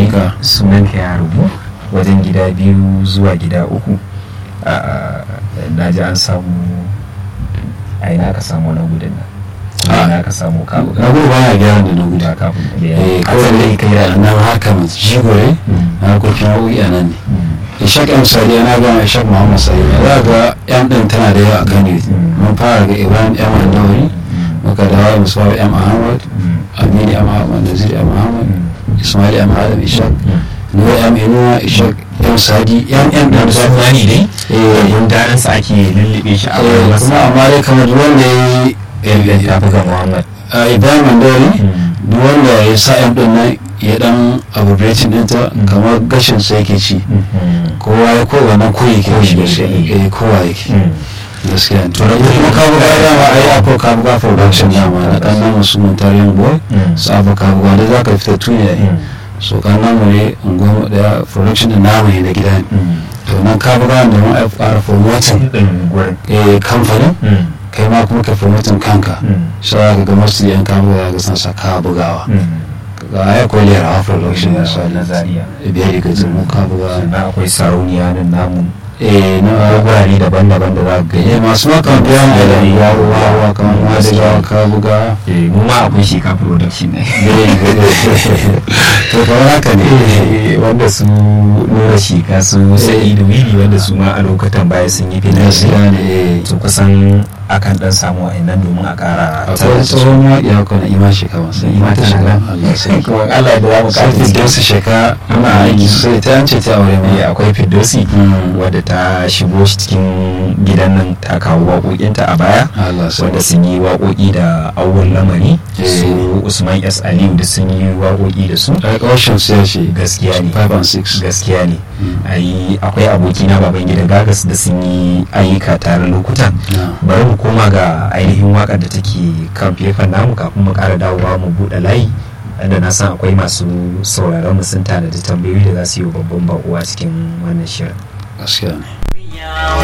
sunanka sunanka ya rubu wajen gida biyu zuwa gida uku na ji an samu a ina ka samu na gudun nan Ah. ina ka samu kabu na gudu baya gyara da na gudu ba kafin eh kawai dai kai da nan haka mai jigo ne na harkokin nau'i a nan ne ishaq m sadi yana gama ishaq muhammad sadi za ga yan din tana da yawa a kan youth mun fara ga ibrahim m annawi muka dawo musamman m ahmad amini m ahmad nazir m ahmad ismail m adam ishaq nura m inuwa ishaq m sadi yan yan din da suna ne dai eh yin darin sa ake lullube shi a eh, wani kuma masa amma dai kamar duk wanda ya ya yi ta buga muhammad a ibrahim andori duk wanda ya sa yan din nan ya dan abbreviating ɗinta kamar gashin sa yake ci kowa ya kowa na koyi ke shi gaskiya eh kowa yake gaskiya to da kuma ka buga dama ai akwai ka buga production dama na kan namu su mun tarihin boy su abu ka buga da zaka fita tuni yayi so kan namu ne unguwa da production din namu ne da gida ne to nan ka buga da mun ai fara promoting gurin eh kamfanin kai ma kuma ka promoting kanka sai ka ga masu yan ka buga ga san sa ka bugawa ga ai ko lera ha production na misali zaria biyar ga zumu ka buga sannan akwai sarauniya nan namu eh na gurare daban-daban da za ka eh gani masu maka biya mu da yawa wa kamar ma da yawa ka buga Eh, mu ma akwai sheka production ne to kamar haka ne Eh, wanda su nura sheka su sa'idu wili wanda su ma a lokutan baya sun yi fina gaskiya ne to kusan akan dan samu wa'annan domin a kara akwai tsohon waƙi haka na ima sheka masu ima ta shiga Allah sai kuma Allah da za mu sai kara ta su sheka ana aiki sosai ta yance ta aure Eh, ma akwai fidosi Mm. wadda ta shigo shi cikin gidan nan ta kawo waƙoƙinta a baya Allah sai wanda sun yi waƙoƙi da awon lamari Eh. su usman s aliyu da sun yi waƙoƙi da su ai ƙarshen su ya ce gaskiya ne 5 and 6 gaskiya ne Mm. Ayi akwai abokina baban gida gagas da sun yi ayyuka tare lokutan na bari mu koma ga ainihin wakar da take kan fefan namu kafin mu ƙara dawowa mu buɗe layi wanda na san akwai masu sauraron mu sun tanadi tambayoyi da za su yi wa babban baƙuwa cikin wannan shirin gaskiya ne